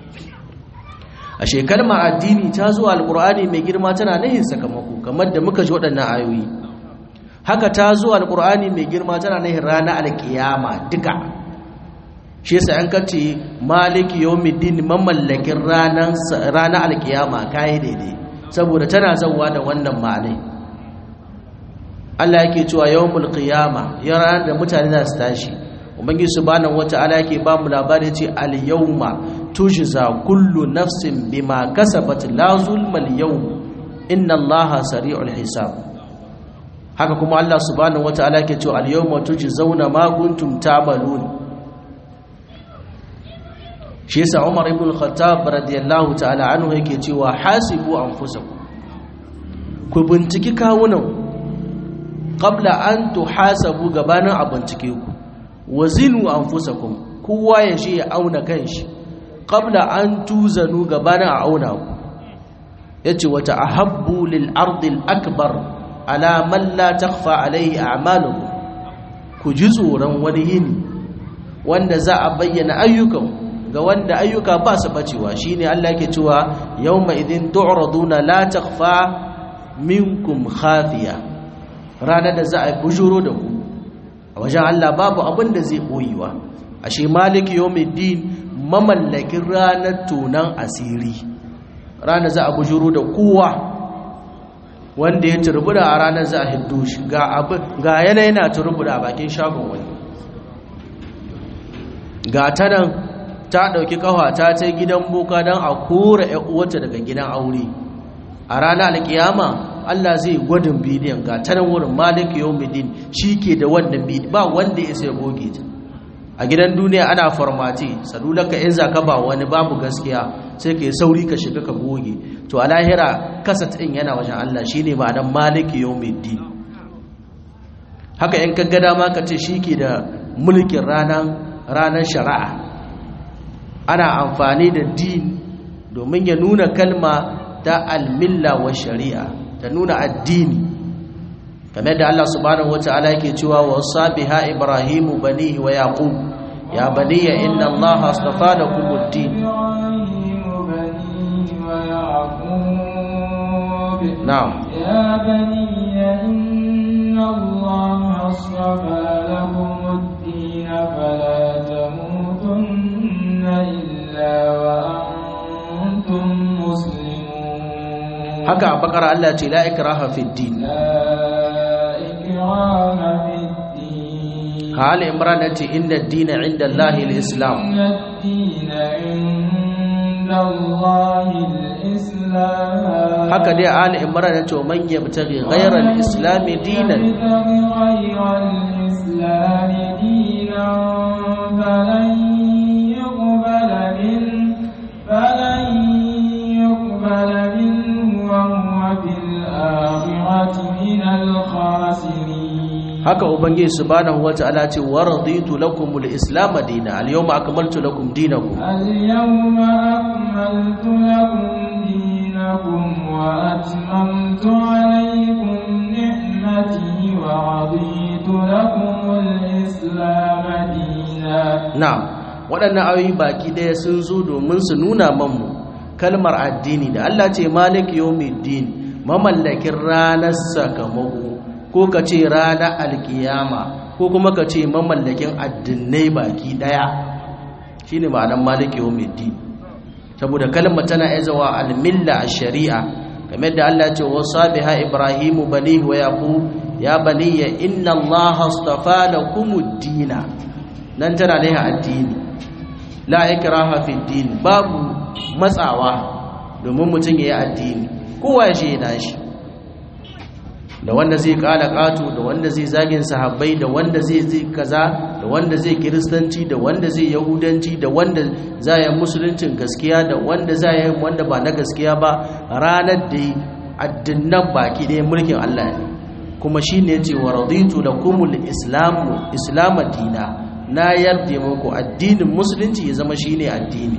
a shekar ma addini ta zo alqur'ani mai girma tana nahin sakamako kamar da muka ji waɗannan ayoyi haka ta zo alqur'ani mai girma tana nahin ranar alkiyama duka shi yasa an kace maliki yawmiddin mamallakin ranar ranar alkiyama kai daidai saboda tana zauwa da wannan ma'anai Allah yake cewa yawmul qiyama ya ranar da mutane za su tashi ubangiji subhanahu wata'ala yake ba mu labari ce al yawma tujza kullu nafsin bima kasabat la zulma al yawm inna allaha sari'ul hisab haka kuma Allah subhanahu wata'ala yake cewa al yawma tujzauna ma kuntum ta'malun shi yasa Umar ibn al-Khattab radiyallahu ta'ala anhu yake cewa hasibu anfusakum ku binciki kawunan qabla an tuhasabu gabanin a bincike ku wazinu anfusakum kowa ya shi ya auna kanshi qabla an tuzanu gabanin a auna ku yace wata ahabbu lil ardi al akbar ala man la takhfa alayhi a'malukum ku ji tsoron wani yini wanda za a bayyana ayyukan ga wanda ayyuka ba su bacewa shine Allah yake cewa yawma idin tu'raduna la takhfa minkum khafiya ranar da za a bujuro da ku a wajen Allah babu abin da zai boyewa ashe maliki yawmiddin mamallakin ranar tunan asiri ranar za a bujuro da kowa wanda ya turbuda a ranar za a hiddo shi ga yanayi na turbuda a bakin shagon wani ga ta nan ta ɗauki ƙawata ta gidan boka don a kora uwata daga gidan aure a ranar alkiyama Allah zai gwadin bidiyon ga ta nan wurin malik yawmiddin shi ke da wannan bidiyon ba wanda ya sai goge ta a gidan duniya ana formati salulaka in zaka ba wani babu gaskiya sai ka yi sauri ka shiga ka goge to a lahira kasat ɗin yana wajen Allah shine ma'anar malik yawmiddin haka in ka ga dama ka ce shi ke da mulkin ranar ranar shari'a ana amfani da din domin ya nuna kalma ta almilla wa shari'a ta nuna addini kamar da Allah subhanahu wata'ala yake cewa wa sabiha ibrahimu banihi wa yaqub ya baniya inna allaha astafa lakum ad-din na'am يا بني إن الله اصطفى لكم الدين فلا تموتن إلا وأنتم مسلمون haka a bakara Allah ce la ikraha fi din لا إكراه في الدين ka ali imran ce inna ad-dina 'inda Allah al-islam إن الدين عند الله الإسلام haka dai ali imran ce man yabtaghi ghayra al-islam dinan يبتغي غير الإسلام دينا فلن يقبل منه فلن يقبل منه وهو في الآخرة من الخاسرين haka ubangiji subhanahu wata'ala ce wa raditu lakum al-islam dinan al-yawma akmaltu lakum dinakum اليوم أكملت لكم دينكم وأتممت عليكم نعمتي ورضيت لكم الإسلام دينا na'am waɗannan ayoyi baki ɗaya sun zo domin su nuna manmu kalmar addini da Allah ce malik yawmiddin mamallakin ranar sakamako ko ka ce ranar alkiyama ko kuma ka ce mamallakin addinai baki ɗaya shine ma'anar malik yawmiddin saboda kalmar tana izawa almilla a shari'a kamar da Allah ce wasa biha ibrahimu bani wa yaqub ya baniya inna allaha astafa lakumud dina nan tana ne addini la ikraha fi din babu matsawa domin mutum ya yi addini kowa shi yana shi da wanda zai kala kato da wanda zai zagin sahabbai da wanda zai zai kaza da wanda zai kiristanci da wanda zai yahudanci da wanda za yi musuluncin gaskiya da wanda za yi wanda ba na gaskiya ba ranar da addinan baki ɗaya mulkin Allah ne kuma shi ne ce wa raditu lakumul islamu islam dina na yarda muku addinin musulunci ya zama shine addini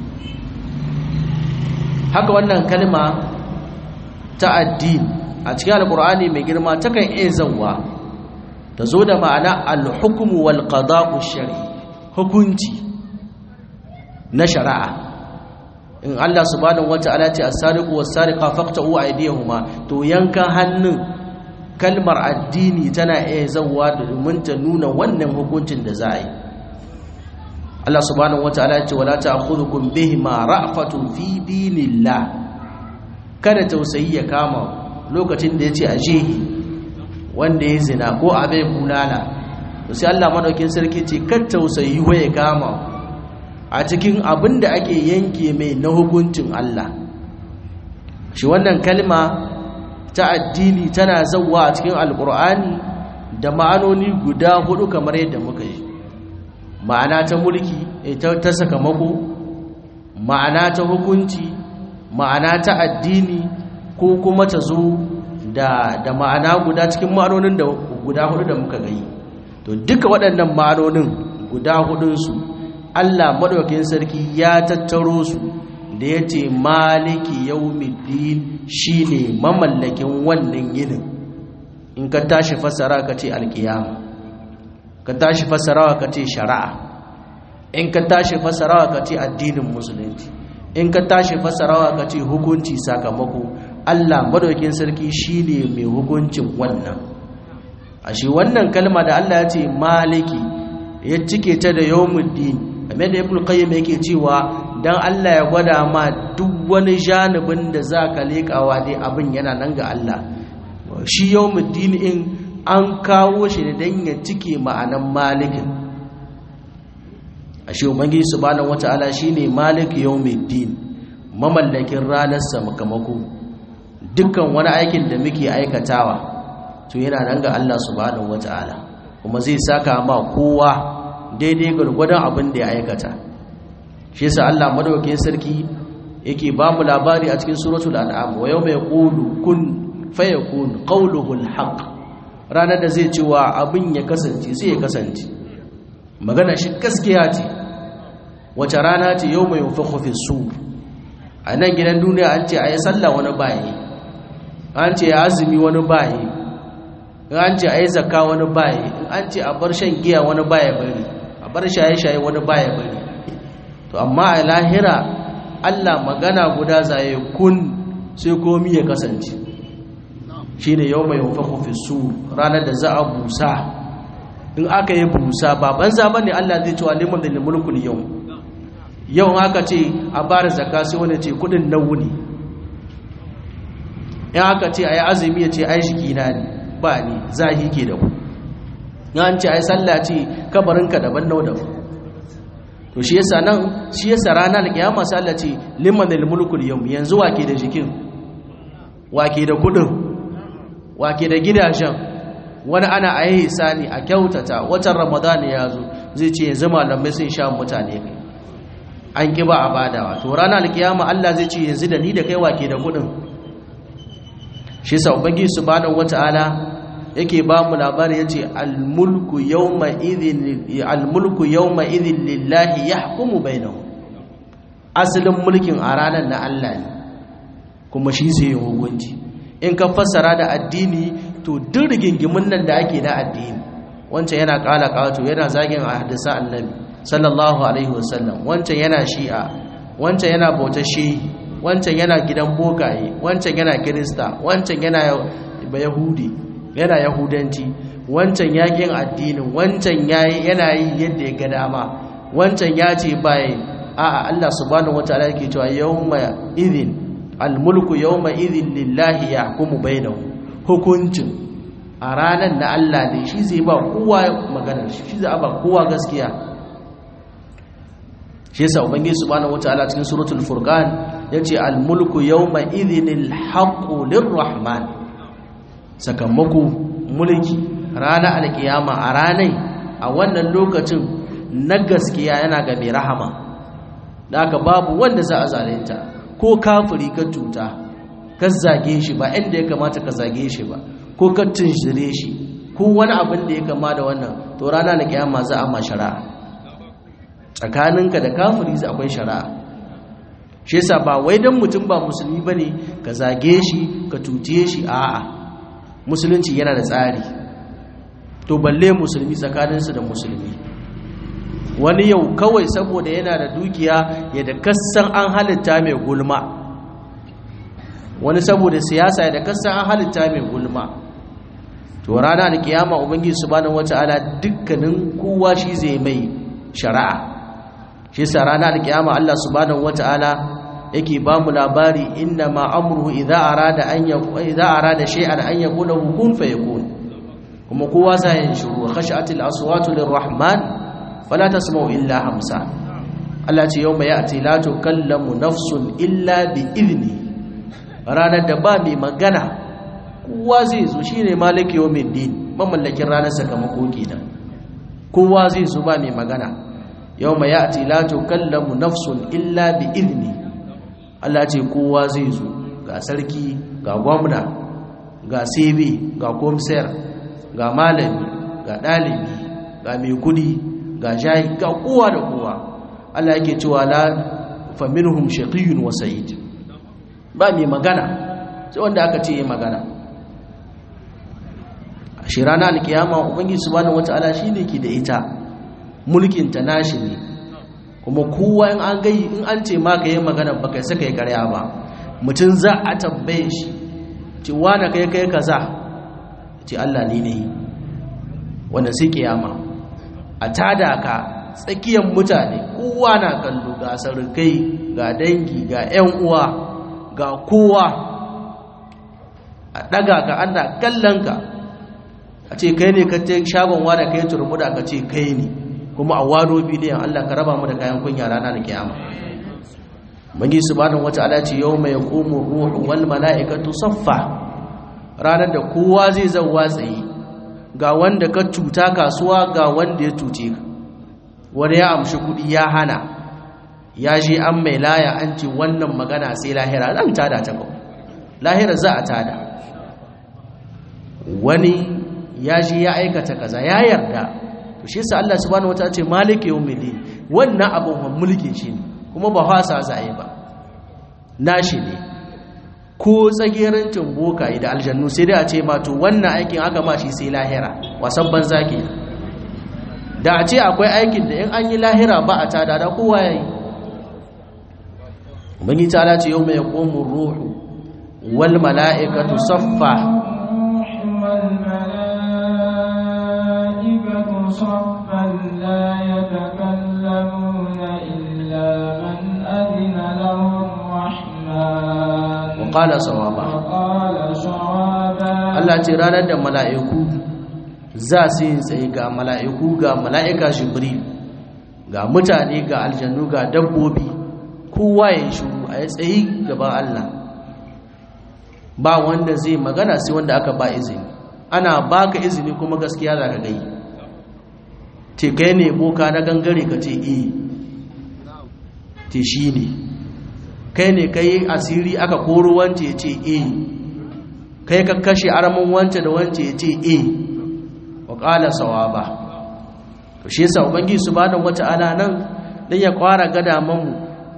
haka wannan kalma ta addini a cikin alkur'ani mai girma takan iya zanwa ta zo da ma'ana alhukumu wal qada'u shari hukunci na shari'a in Allah subhanahu wata'ala ce as-sariqu was-sariqa faqta'u aydiyahuma to yankan hannun kalmar addini tana iya zanwa domin ta nuna wannan hukuncin da za a yi Allah subhanahu wata'ala ce wala ta'khudhukum bihima ra'fatun fi dinillah kada tausayi ya kama lokacin da yace aje wanda ya zina ko abai bulala to sai Allah madaukin sarki ce kar tausayi ya kama a cikin abin da ake yanke mai na hukuncin Allah shi wannan kalma ta addini tana zauwa a cikin alkur'ani da ma'anoni guda hudu kamar yadda muka yi ma'ana ta mulki ta sakamako ma'ana ta hukunci ma'ana ta addini ko kuma ta zo da, da ma'ana guda cikin ma'anonin da guda hudu da muka gani to duka waɗannan ma'anonin guda hudunsu Allah madaukakin sarki ya tattaro su da ya ce maliki yawmiddin shine mamallakin wannan yinin in ka tashi fassara ka ce alkiyama ka tashi fassarawa ka ce shari'a in ka tashi fassarawa ka ce addinin musulunci in ka tashi fassarawa ka ce hukunci sakamako Allah madaukakin sarki shine mai hukuncin wannan ashe wannan kalma da Allah ya ce maliki ya cike ta da yawmuddin kamar da ibnu qayyim yake cewa dan Allah ya gwada ma duk wani janibin da zaka lekawa dai abin yana nan ga Allah shi yawmuddin in an kawo shi da dan ya cike ma'anan malikin ashe ubangiji subhanahu wataala shine malik yawmuddin mamallakin ranar sakamako dukkan wani aikin da muke aikatawa to yana nan ga Allah subhanahu wataala kuma zai saka ma kowa daidai gwargwadon abin da ya aikata shi yasa Allah madaukakin sarki yake ba mu labari a cikin suratul an'am wa yawma yaqulu kun fayakun qawluhu alhaq ranar da zai cewa abin ya kasance sai ya kasance magana shi gaskiya ce wace rana ce yawma yunfakhu fi sur a nan gidan duniya an ce ayi sallah wani bayi an ce ya azumi wani bayi an ce ayi zakka wani bayi an ce a bar shan giya wani baya bari a bar shaye-shaye wani baya bari to amma a lahira Allah magana guda zaye kun sai komi ya kasance shi ne yau mai hufafu fi su ranar da za a busa in aka yi busa ba banza ba ne Allah zai cewa liman da mulkul yau yau aka ce a bada zaka sai wani ce kudin na wuni in aka ce a yi azumi ya ce ai shi na ne ba ni zahi ke da ku an ce ai sallah ce kabarinka daban nau daban to shi yasa nan shi yasa ranar kiyama sai Allah ce liman mulkul yawm yanzu wake da jikin wake da kudin wake da gidajen wani ana ayi sani a kyautata watan ramadan ya zo zai ce yanzu malamai sun sha mutane kai an ki ba a badawa to ranar kiyama Allah zai ce yanzu da ni da kai wake da kudin shi yasa ubangiji subhanahu wataala yake ba mu labari yace al-mulku yawma idhin al-mulku yawma idhin lillahi yahkumu bainahum asalin mulkin a ranar na Allah ne kuma shi zai yi hukunci in ka fassara da addini to duk rigingimin nan da ake na addini wancan yana kala kato yana zagin hadisa annabi sallallahu alaihi wasallam wancan yana shi'a wancan yana bautar shehi wancan yana gidan bokaye wancan yana kirista wancan yana yahudi yana yahudanci wancan yakin addinin wancan yana yi yadda ya ga dama wancan ya ce baye a'a Allah subhanahu wataala yake cewa yawma idhin almulku yawma idhin lillahi yahkumu bainahu hukuncin a ranar da Allah ne shi zai ba kowa magana shi zai ba kowa gaskiya shi yasa ubangiji subhanahu wataala cikin suratul furqan yace almulku yawma idhin alhaqqu lirrahman sakamako mulki ranar alkiyama a ranai a wannan lokacin na gaskiya yana ga mai rahama da aka babu wanda za a zalunta ko kafiri ka cuta ka zage shi ba inda ya kamata ka zage shi ba ko ka tunshire shi ko wani abin da ya kama da wannan to rana na kiyama za a ma shari'a tsakaninka da kafiri za akwai shari'a shi yasa ba wai dan mutum ba musulmi bane ka zage shi ka tuce shi a'a musulunci yana da tsari to balle musulmi tsakaninsu da musulmi wani yau kawai saboda yana da dukiya ya da kassan an halitta mai gulma wani saboda siyasa ya da kassan an halitta mai gulma to rana da kiyama ubangiji subhanahu wataala dukkanin kowa shi zai mai shari'a shi yasa rana da kiyama Allah subhanahu wataala yake ba mu labari inna ma amruhu idza arada an idza arada shay'an an yaqula kun fayakun kuma kowa sai yin shiru khashatil aswatu lirrahman fala tasma'u illa hamsa Allah ce yawma ya'ti la tukallamu nafsun illa bi idni ranar da ba mai magana kowa zai zo shine maliki yawmiddin mamallakin ranar sakamako kenan kowa zai zo ba mai magana yawma ya'ti la tukallamu nafsun illa bi idni Allah ce kowa zai zo ga sarki ga gwamna ga sebe ga komsayar ga malami ga ɗalibi ga mai kudi ga jayi ga kowa da kowa Allah yake cewa la faminhum shaqiyyun wa sa'id ba mai magana sai wanda aka ce yi magana a shi rana alkiyama ubangiji subhanahu wataala shine ke da ita mulkin ta nashi ne kuma kowa in an gai in an ce ma ka yi magana ba kai saka yi karya ba mutum za a tambaye shi ce wane kai kai kaza ce Allah ni ne wanda sai kiyama a tada ka tsakiyar mutane kowa na kallo ga sarkai ga dangi ga 'yan uwa ga kowa a daga ka ana kallon ka a ce kai ne ka ce shagon wada kai turmuda ka ce kai ne kuma a wado bidiyon Allah ka raba mu da kayan kunya rana da kiyama bangi subhanahu wata'ala ce yawma yaqumu ruhu wal mala'ikatu saffa ranar da kowa zai zauwa tsaye ga wanda ka cuta kasuwa ga wanda ya cuce ka wani ya amshi kudi ya hana ya je an mai laya an ce wannan magana sai lahira zan tada ta kawai lahira za a tada wani ya je ya aikata kaza ya yarda to shi yasa Allah subhanahu wataala ce maliki yawmiddin wannan abun mulkin shi ne kuma ba fasa zai ba nashi ne ko tsagerancin bokaye da aljannu sai dai a ce ma to wannan aikin aka ma shi sai lahira wasan banza ke da a ce akwai aikin da in an yi lahira ba a tada da kowa yayi ubangi ta ce yau mai komu ruhu wal mala'ikatu saffa والملائكة صفا لا يتكلمون إلا من أذن له الرحمن وقال صوابا وقال صوابا Allah ce ranar da mala'iku za su yi tsaye ga mala'iku ga mala'ika jibril ga mutane ga aljannu ga dabbobi kowa ya yi shuru a yi tsaye gaban Allah ba wanda zai magana sai wanda aka ba izini ana baka izini kuma gaskiya za ka gai ce kai ne boka na gangare ka ce eh te shi ne kai ne kai asiri aka koro wance ya ce eh kai ka kashe aramin wance da wance ya ce eh wa ƙala sawaba to shi yasa ubangiji subhanahu wata'ala nan dan ya kwara gada mamu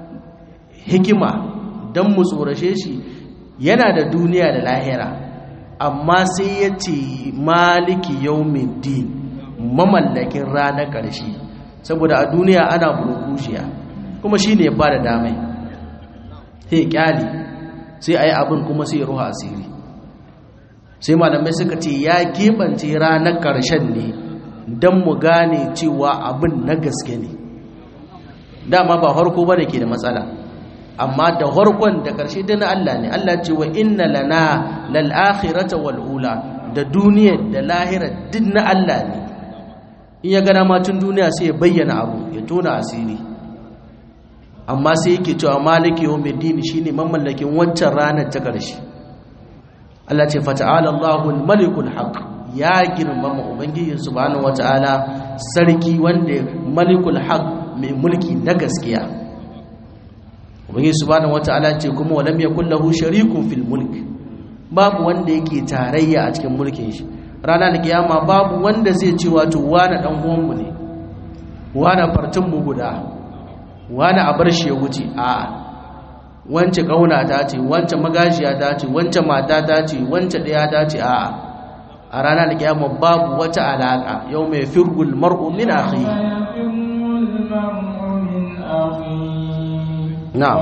hikima dan mu tsorashe shi yana da duniya da lahira amma sai ya ce maliki yawmiddin mamallakin ranar ƙarshe saboda a duniya ana burkushiya kuma shine ya bada damai sai kyali sai ayi abin kuma sai ruha asiri sai malamai suka ce ya keɓance ranar ƙarshen ne don mu gane cewa abin na gaske ne dama ba harko ba da ke da matsala amma da harkon da ƙarshe da na Allah ne Allah ce wa inna lana lal'akhirata wal'ula da duniyar da lahirar duk na Allah ne in ya gana matun duniya sai ya bayyana abu ya tona asiri amma sai yake cewa maliki yau mai dini shine mamallakin wancan ranar ta ƙarshe Allah ce fata'ala Allahul malikul haq ya girmama ubangiji subhanahu wata'ala sarki wanda malikul haq mai mulki na gaskiya ubangiji subhanahu wata'ala ce kuma walam yakul lahu sharikun fil mulk babu wanda yake tarayya a cikin mulkin shi rana da kiyama babu wanda zai ce wato wani dan uwan mu ne wani fartin mu guda wani a bar shi ya wuce a'a wance kauna ta ce wance magajiya ta ce wance mata ta ce wance ɗaya ta ce a'a a ranar kiyama babu wata alaka yau mai firgul mar'u min akhi na'am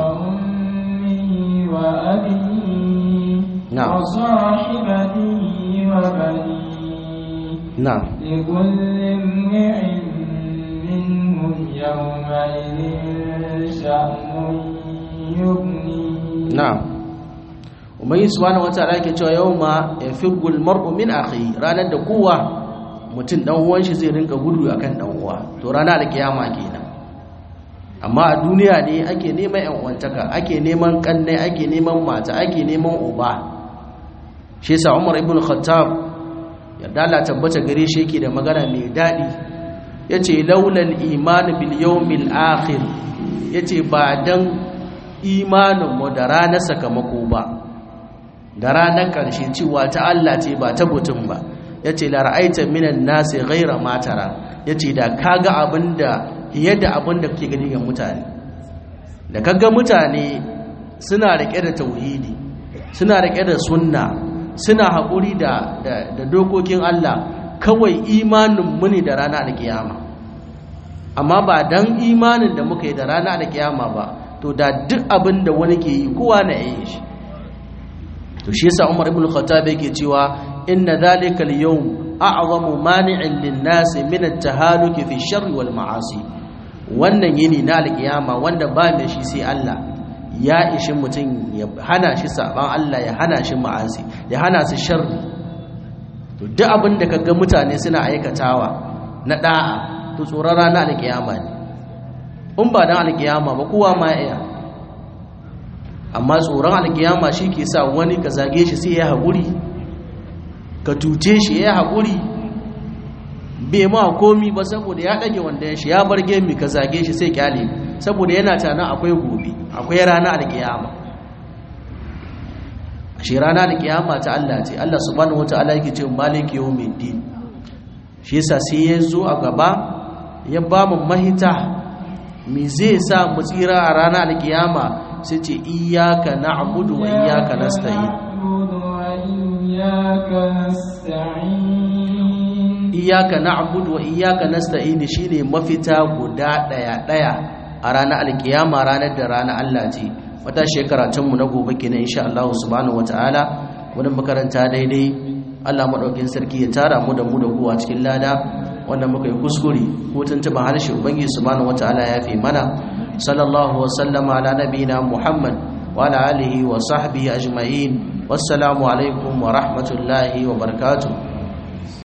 نعم وصاحبته وبنيه نعم لكل امرئ منهم يومئذ شأن يغنيه na'am ubangi subhanahu wataala yake cewa yawma yafirgul mar'u min akhi ranar da kowa mutum dan uwan shi zai rinka gudu akan dan uwa to rana da kiyama kenan amma a duniya ne ake neman yan uwantaka ake neman kanne ake neman mata ake neman uba shi yasa Umar ibn Khattab yadda Allah tabbata gare shi yake da magana mai dadi yace laulal iman bil yawmil akhir yace ba dan imaninmu da ranar sakamako ba da ranar ƙarshe cewa ta Allah ce ba ta mutum ba yace la ra'aita minan nasi ghayra ma tara yace da kaga abinda yadda abinda kake gani ga mutane da kaga mutane suna rike da tauhidi suna rike da sunna suna haƙuri da da dokokin Allah kawai imanin mu ne da rana da kiyama amma ba dan imanin da muka yi da rana da kiyama ba to da duk abin da wani ke yi kowa na yi shi to shi yasa Umar ibn Khattab yake cewa inna dhalika al-yawm a'zamu mani'in lin-nas min at-tahaluki fi sharri wal ma'asi wannan yini na al-kiyama wanda ba mai shi sai Allah ya ishi mutum ya hana shi saban Allah ya hana shi ma'asi ya hana su sharri to duk abin da kaga mutane suna aikatawa na da'a to tsoron rana al-kiyama ne in ba dan al-kiyama ba kowa ma ya amma tsoron alkiyama shi ke sa wani ka zage shi sai ya haƙuri ka tuce shi ya haƙuri bai ma komi ba saboda ya ɗage wanda shi ya bar gemi ka zage shi sai kyale saboda yana tana akwai gobe akwai rana alkiyama shi rana alkiyama ta Allah ce Allah subhanahu wataala yake ce maliki yawmiddin shi yasa sai ya zo a gaba ya ba mu mahita me zai sa mu tsira a ranar alkiyama sai ce iyaka na'budu wa iyaka nasta'in iyaka na'budu wa iyaka nasta'in shine mafita guda daya daya a ranar alkiyama ranar da ranar Allah ce wata shekara tun mu na gobe kenan insha Allah subhanahu wataala wannan makaranta daidai Allah madaukin sarki ya tara mu da mu da ku a cikin lada wanda muka yi kuskure ko tuntuba harshe ubangiji subhanahu wataala ya fi mana sallallahu wa sallama ala nabiyina muhammad wa ala alihi wa sahbihi ajma'in wassalamu alaikum wa rahmatullahi wa barakatuh